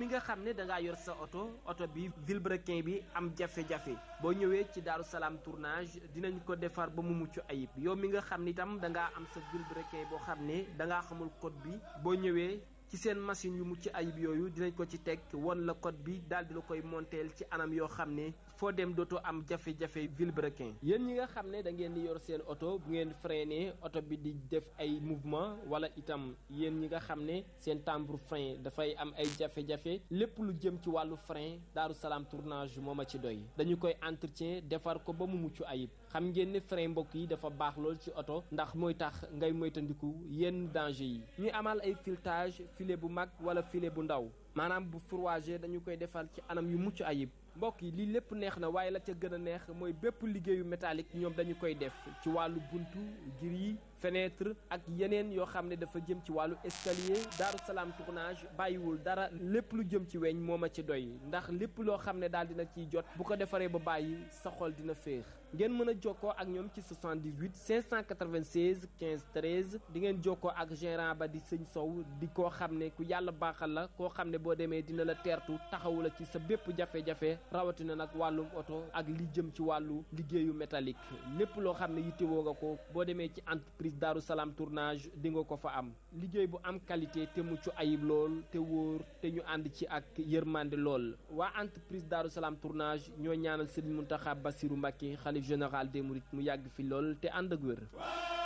mi nga xam ne da ngaa yor sa oto oto bi vilebrequin bi am jafe-jafe boo ñëwee ci Daaru Salaam tournage dinañ ko defar ba mu mucc ayib yow mi nga xam ne itam da ngaa am sa vilebrequin boo xam ne da ngaa xamul code bi boo ñëwee ci seen machine yu mucc ayib yooyu dinañ ko ci teg won la code bi daal di la koy monteel ci anam yoo xam ne foo dem dootoo am jafe-jafe vilebrequin yéen ñi nga xam ne da ngeen di yor seen oto bu ngeen freiné oto bi di def ay mouvement wala itam yéen ñi nga xam ne seen timbre frein dafay am ay jafe-jafe lépp lu jëm ci wàllu frein Daaru Salaam tournage moo ma ci doy dañu koy entretien defar ko ba mu mucc ayib xam ngeen ne frein mbokk yi dafa baax lool ci oto ndax mooy tax ngay moytandiku yenn danger yi ñuy amal ay filetage filet bu mag wala filet bu ndaw maanaam bu fourragé dañu koy defar ci anam yu mucc ayib mbokk yi lii lépp neex na waaye la ca gën a neex mooy bépp liggéeyu métallique ñoom dañu koy def ci wàllu buntu gris fenêtre ak yeneen yoo xam ne dafa jëm ci wàllu escalier Daaru Salaam tournage bàyyiwul dara lépp lu jëm ci weñ moo ma ci doy ndax lépp loo xam ne daal dina ciy jot bu ko defaree ba bàyyi sa xol dina féex ngeen mën a jokkoo ak ñoom ci 78 596 15 13 di ngeen jokkoo ak gérant ba di sëñ Sow di koo xam ne ku yàlla baaxal la koo xam ne boo demee dina la teertu taxawu la ci sa bépp jafe-jafe rawatina nag wàllum oto ak li jëm ci wàllu liggéeyu métallique lépp loo xam ne yittewoo nga ko boo demee ci entreprise Daaru Salaam tournage di nga ko fa am liggéey bu am qualité te mucc ayib lool te wóor te ñu ànd ci ak yërmande lool waa entreprise Daaru Salaam tournage ñoo ñaanal Serigne Mountakha Bassirou Mbacké xalif général des Mourides mu yàgg fi lool te ànd ak wér